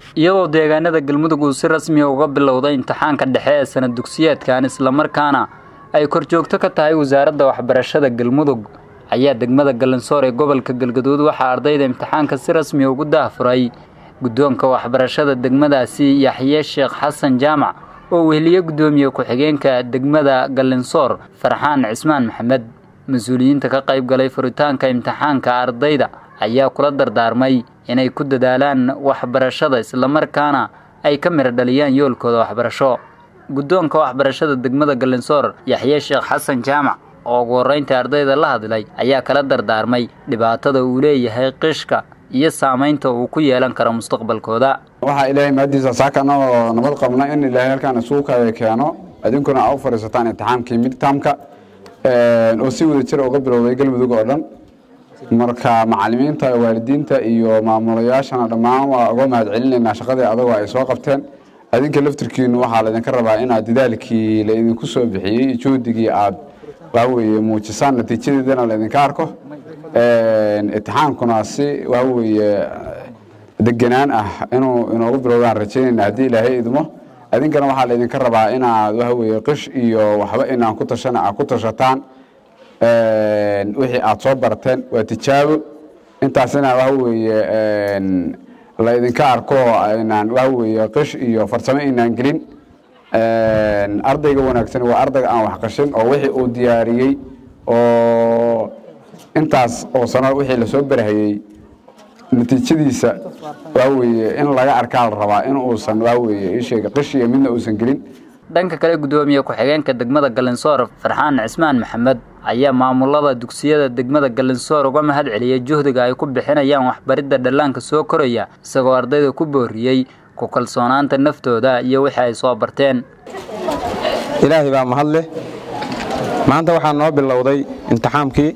iyadoo deegaanada galmudug uu si rasmiya uga bilowday imtixaanka dhexe ee sanad dugsiyeedkan islamarkaana ay korjoogto ka tahay wasaaradda waxbarashada galmudug ayaa degmada galansoor ee gobolka galgaduud waxaa ardayda imtixaanka si rasmiya ugu daafuray guddoonka waxbarashada degmadaasi yaxye sheekh xasan jaamac oo weheliye guddoomiye ku-xigeenka degmada galansoor farxaan cismaan maxamed mas-uuliyiinta ka qayb galay furitaanka imtixaanka ardayda ayaa kula dardaarmay inay ku dadaalaan waxbarashada islamarkaana ay ka midho dhaliyaan yoolkooda waxbarasho guddoonka waxbarashada degmada galansoor yaxye sheekh xasan jaamac oo ugu horreynta ardayda la hadlay ayaa kala dardaarmay dhibaatada uu leeyahay qishka iyo saamaynta uu ku yeelan karo mustaqbalkooda waxaa ilaahay maadiisa saakana oo nabad qabna in ilaahay halkaan isugu kala keeno idinkuna aa u fadhiisataan imtixaamkii midtamka oo si wada jira uga bilowday galmudug oo dhan marka macalimiinta waalidiinta iyo maamulayaashana dhammaan waa uga mahad celinaynaa shaqadii adagoo ay soo qabteen adinka laftirkiinu waxaa laydinka rabaa inaad dadaalkii laydinku soo bixiyey juhdigii aad waxaweye muujisaan natiijadeedana laydinka arko imtixaankuna si waxaweye deganaan ah inuu inoogu bilowdaan rajaynayna haddii ilaahay idmo adinkana waxaa laydinka rabaa inaad waxaweye qish iyo waxba inaan ku tashana aad ku tashataan wixii aad soo barateen waa tijaabo intaasina waxaweye laydinka arko inaan waxaweye qish iyo farsamo inaan gelin ardayga wanaagsan waa ardayga aan wax qashin oo wixii uu diyaariyey oo intaas oo sano wixii lasoo barahayey natiijadiisa waxaweye in laga arkaa la rabaa in uusan waxaweye isheega qishiya midna uusan gelin dhanka kale guddoomiye ku-xigeenka degmada galansoor farxaan cismaan maxamed ayaa maamulada dugsiyada degmada galansoor uga mahad celiyey juhdiga ay ku bixinayaan waxbaridda dhallaanka soo koraya isagoo ardayda ku booriyey ku kalsoonaanta naftooda iyo wixii ay soo barteen ilaahay baa mahad leh maanta waxaa noo bilowday imtixaamkii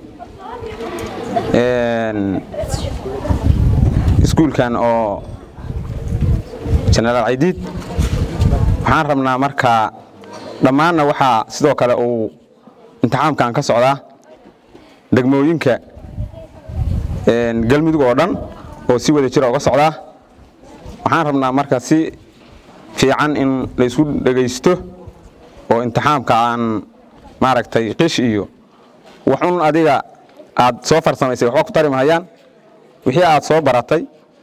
iskuulkan oo jenaraal caydiid waxaan rabnaa markaa dhammaanna waxaa sidoo kale uu imtixaamkan ka socdaa degmooyinka galmudug oo dhan oo si wada jira uga socdaa waxaan rabnaa marka si fiican in laysku dhegaysto oo imtixaamka aan maaragtay qish iyo waxun adiga aad soo farsamaysay waxba ku tari mahayaan wixii aad soo baratay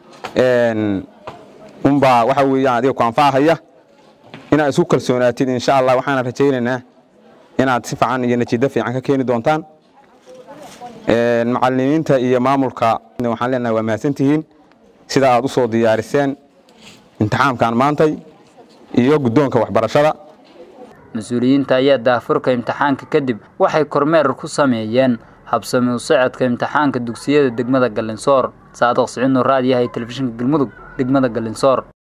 unbaa waxa weeyaan adiga ku anfacahaya inaad isku kalsoonaatid insha allah waxaana rajaynaynaa inaad si fiican iyo natiijo fiican ka keeni doontaan macalimiinta iyo maamulka waxaan leenahay waa mahadsantihiin sida aad u soo diyaariseen imtixaamkan maantay iyo guddoonka waxbarashada mas-uuliyiinta ayaa daafurka imtixaanka kadib waxay kormeer ku sameeyeen habsami u socodka imtixaanka dugsiyada degmada galinsoor saadiq siciid nuur raadiyahay telefishinka galmudug degmada galinsoor